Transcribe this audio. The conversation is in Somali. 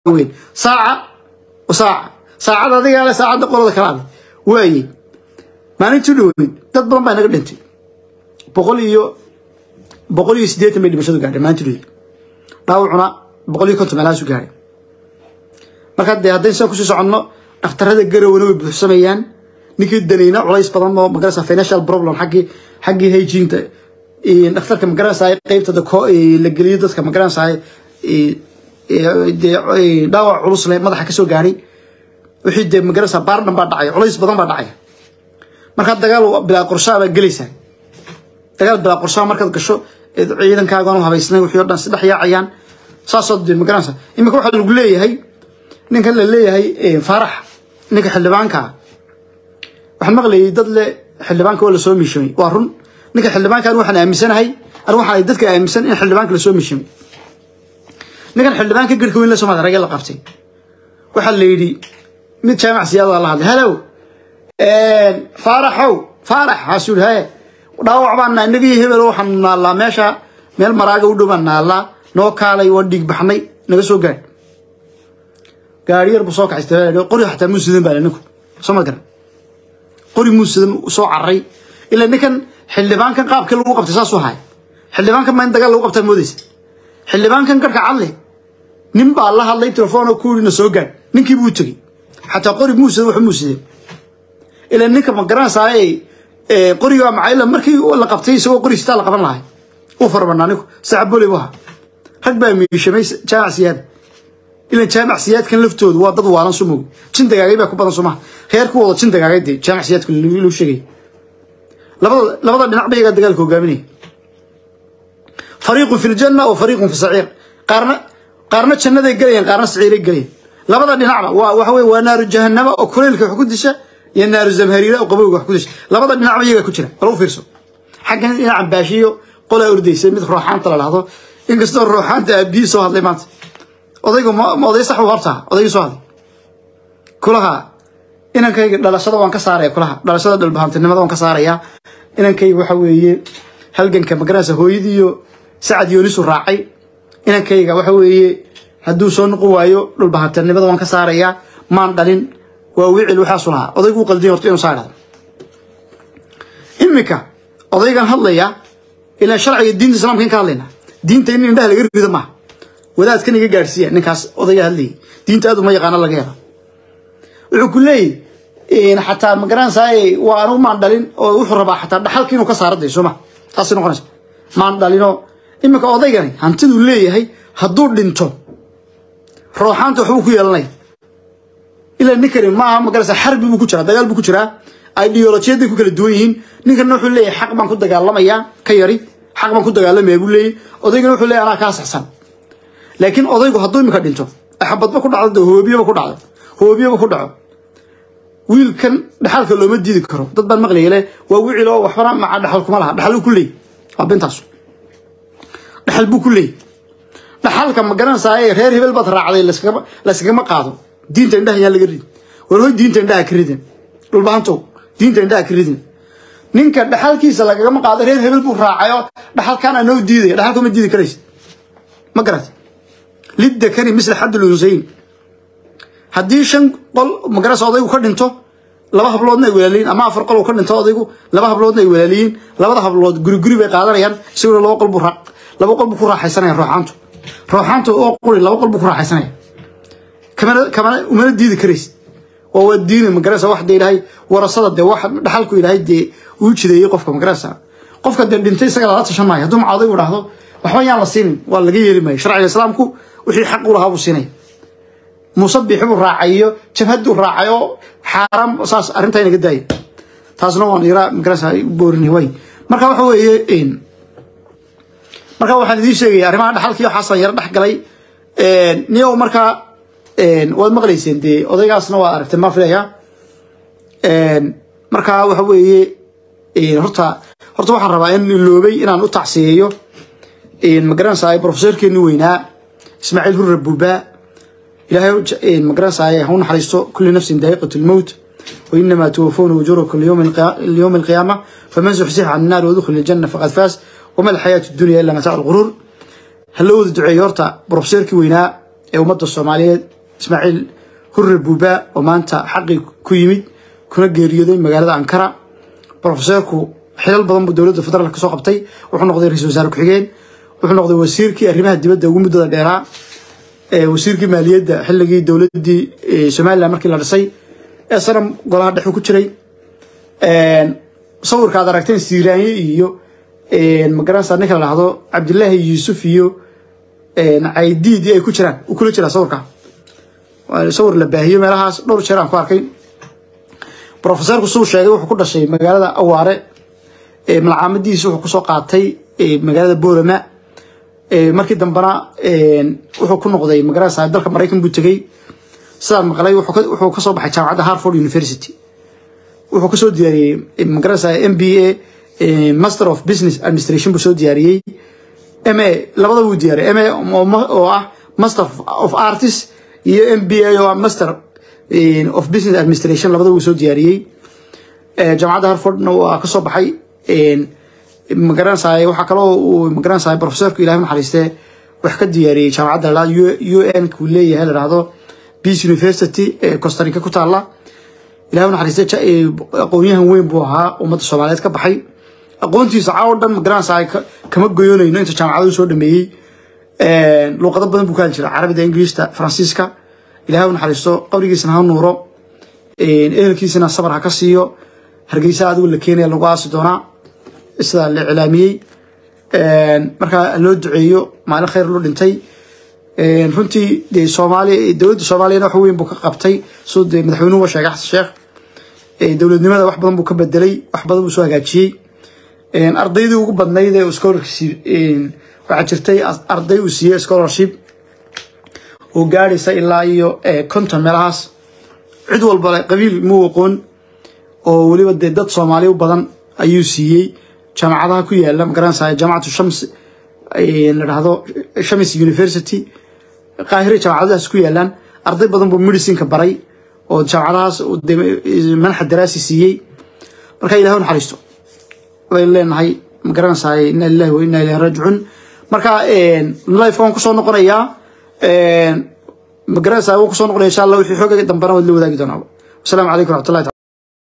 weyn saaca saaca saacada adigaa le saacadda qolada kalaale waaye maalintii dhoweyd dad badan baa naga dhintay boqol iyo boqol iyo siddeetan bay dhimashadu gaadhay maalintii dhoweyd dhaawacuna boqol iyo konton meelahaasu gaadhay marka dee haddayn sidan kusii soconno dhakhtarada garowana way buuxsamayaan ninkii danayna culays badan oo magarasa financial problem xaggii xaggii hygiinta dhakhtarka magaranaysa qeybta la geliyo dadka magaranaysa dee dhaawac culus le madaxa kasoo gaadhay wixii dee magaranaysa baar dhan baa dhacaya culays badan baa dhacaya markaa dagaal bilaa qorshaa baa gelaysaa dagaal bilaa qorshaa markaad gasho ciidankaagaan u habaysnayn wixii o dhan saddex yaacayaan saasoo dee magaranaysa iminka waxaa lagu leeyahay ninkan la leeyahay faarax ninka xildhibaankaa waxaan maqlayay dad le xildhibaanka waa lasoo miishamay waa run ninka xildhibaankan waxaan aaminsanahay an waxaan dadka aaminsan in xildhibaanka lasoo miishamay ninkan xildhibaanka garhka weyn la soo maada ragee la qabtay waxaa la yidhi mid jaamac siyaada la hadlay halow faaraxow faarax haasuu yidhi haye dhaawac baan naa inaga iyo hebel waxaan naallaa meesha meel maraaga u dhow baan naallaa noo kaalay waa dhiig baxnay naga soo gaadh gaari yar buu soo kacay qori xataa muu sidan baa ninku soo ma garan qori muu sidan soo carray ilaa ninkan xildhibaankan qaabkii lagu qabtay saasuu ahay xildhibaankan ma in dagaal lagu qabtaa moodaysa xildhibaankan garhka cadle nin baa la hadlay telefoonoo ku yidhi na soo gaadh ninkii buu tegey xataa qori muu sidan wax muu sideen ilaa ninka ma garanaysaay qorigaa macayla markii la qabtay isagoo qori sitaa la qaban lahay uu farabanaa ninku sacabole bu ahaa rag baa miishamay jaamac siyaada ilan jaamac siyaadkan laftoodu waa dad waalan sumog jin dagaagay baa ku badan somaha reer ku wada jin dagaagay dee jaamac siyaadka loo sheegay labada labada dhinac ba iyagaa dagaalka hogaaminaya fariiqun fi ljanna wa fariiqun fi saciir qaarna qaarna jannaday gelayaan qaarna saciiray gelayaan labada dhinacba waa waxa weye waa naaru jahannama oo kuleylka wax ku disha iyo naaru zamhariira oo qabowga wax ku disha labada dhinacba iyagaa ku jira bal u fiirso xaggan dhinacan baashiyo qolaa ordaysay mid rooxaanta la dhahdo inkastoo rooxaanta aabihii soo hadlay maanta odaygu ma oday sax u hortaa odaygii soo hadlay kulaha inankayga dhalashada waan ka saaraya kulaha dhalashada dhalbahantinimada waan ka saarayaa inankayga waxa weeye halganka magaranaysa hooyadiiyo sacad yoonisu raacay inankayga waxa weeye hadduu soo noqon waayo dhulbahantinimada waan ka saarayaa maan dhalin waa wicil waxaasu lahaa odaygu u qaldiya horta inuu saa dhahdo iminka odaygan hadlaya ilaa sharciga diinta islaamka in ka hadlayna diinta in indhaha laga rido maaha wadaadkan iga gaadhsiiya ninkaas odaya hadlayay diinta aad uma yaqaano laga helo wuxuu ku leeyahy xataa magaranaysaay waa anigu maan dhalin oo wuxuu rabaa xataa dhaxalka inuu ka saara day sooma taasay noqonaysa maan dhalinoo iminka odaygani hantiduu leeyahay hadduu dhinto rooxaanta waxbuu ku yeelanaya ilaa ninkani maaha magaranaysa xarbi buu ku jiraa dagaal buu ku jiraa ideolojiyaday ku kala duwan yihiin ninkanna wuxuu leeyahay xaq baan ku dagaalamayaa ka yari xaq baan ku dagaalamaya buu leeyahy odaygana wuxuu leeyahy anaa kaa saxsan laakiin odaygu hadduu iminka dhinto axabadba ku dhacdo hoobiyaba ku dhacdo hoobiyaba ku dhaco wiilkan dhaxalka looma diidi karo dad baan maqlaya le waa wicil oo waxbana maca dhaxal kuma laha dhaxal ku leey waa bintaasu dhaxal buu ku leey dhaxalka ma garanaysaa reer hebel baad raacday layskagama qaado diinta indhaha yaan laga ridin war hoy diinta indhaha ka ridin dhulbahantow diinta indhaha ka ridin ninka dhaxalkiisa lagagama qaado reer hebel buu raacayo dhaxalkaana noo diidaya dhaxalka ma diidi karaysa ma garat lidakari misla xaddul unsayin haddii shan qol magarasa odaygu ka dhinto laba habloodna ay walaaliyiin ama afar qol uu ka dhinto odaygu laba habloodna ay walaaliyiin labada hablood guri guri bay qaadanayaan isaguna laba qol buu laba qol buu ku raaxaysanaya rooxaantu rooxaantu oo quri laba qol buu ku raaxaysanaya kamana kamana umana diidi karaysa oo waa diini magarasa wax dee ilaahay warasada dee wax dhaxalku ilaahay dee uu jideeyey qofka magarasa qofka dee dhintay isaga lala tashan maayo hadduu maca odaygu dhahdo waxba yaan la siinin waa laga yeeli maayo sharciga islaamku wixii xaq u lahaa buu siinaya musabix buu raacayo jabhaduu raacayo xaaraam saas arrintaa inaga daaya taasna waan iraa magarasa boorini way marka waxa weeye marka waxaan idiin sheegaya arrimaha dhaxalkii waxaasaan yaro dhex galay niyow markaa waad maqlayseen dee odaygaasna waa aragtay maa filaya marka waxa weeye horta horta waxaan rabaa in iloobay inaan u tacsiyeeyo magaranaysaa profesorkeeni weynaa ismaaciil hurre buubaa ilaahay magaranaysaa ha u naxariisto kulli nafsin daa'iqatu lmowt وإنما توفون أجوركم اليوم اليوم القيامة فمن زحزح عن النار ودخل الجنة فقد فاز وما الحياة الدنيا إلا متاع الغرور هل لو دعي يورتا بروفيسور كي وينا ee ummadda soomaaliyeed ismaaciil hurre buuba oo maanta xaqii ku yimid kuna geeriyooday magaalada ankara brofeseerku xilal badan buu dowladda federaalk kasoo qabtay wuxuu noqday ra-isul wasaare ku-xigeen wuxuu noqday wasiirkii arrimaha dibadda ugu muddada dheeraa wasiirkii maaliyadda xilligii dowladdii somalilan markii la dhisay ee sanam golaha dhexu ku jiray sawirka aad aragteen siiraanye iyo magaranaysa ninka la dhahdo cabdilaahi yuusuf iyo caydiid ay ku jiraan uu kula jiraa sawirka sawir la baahiyo meelahaas dhowr jeer aan ku arkay brofeseerku suu sheegay wuxuu ku dhashay magaalada awaare malcaamadiisa wuxuu kusoo qaatay magaalada boorama markii dambena wuxuu ku noqday magaranaysa dalka maraykan buu tegey sidaan maqlay wuxuu kasoo baxay jaamacadda harford university wuxuu kasoo diyaariyey magaranaysa m b a master of business administration buu soo diyaariyey m a labada buu diyaariyey m a oo ah master of artist iyo m b a oo ah master of business administration labada buu soo diyaariyey jaamacadda harfordna waa kasoo baxay magaranaysa waxaa kaloo uu magaranaysa professorku ilahay naxariistee wax ka diyaariyey jaamacadda la u n kuu leeyahay la dhahdo peace university ee costarica ku taalla ilahay naxariiste aqoonyahan weyn buu ahaa ummadda soomaaliyeed ka baxay aqoontiisa caawo dhan magaranaysa kama goyonayno inta jaamacadu soo dhameeyey luuqado badan buu ka hali jira carabida ingiriista faransiiska ilahay u naxariisto qabrigiisana ha nuuro ehelkiisana sabar ha ka siiyo hargeysa adigu la keenaya lagu aasi doonaa sidaa la iclaamiyey markaa loo duceeyo maalin khayr loo dhintay runtii dee soomaaliya dowladda soomaaliyana wax weyn buu ka qabtay soo dee madaxweynuhu sheegay xasan sheekh dowladnimada wax badan buu ka bedelay wax badan buu soo hagaajiyey ardaydii ugu badnayd ee scholarship waxaa jirtay arday uu siiyey scholarship oo gaadhaysa ilaa iyo konton meelahaas cid walba qabiil muu aqoon oo weliba dee dad soomaali u badan ayuu siiyey jaamacadaha ku yaala magaranaysa jaamacatu shams la dhahdo shams university qaahire jaamacadahaas ku yaalaan arday badan buu medicineka baray oo jaamacadahaas manaxa daraasi siiyey marka ilahi naxariisto baynu leenahay magaranaysaa inna lillahi wa inna ilayhi raajicuun marka life waan kusoo noqonayaa magaranaysaa waan kusoo noqonaya insha allah wixii xoogaga dambana waad la wadaagi doonaa wasalaamu calaykum raxmatullahi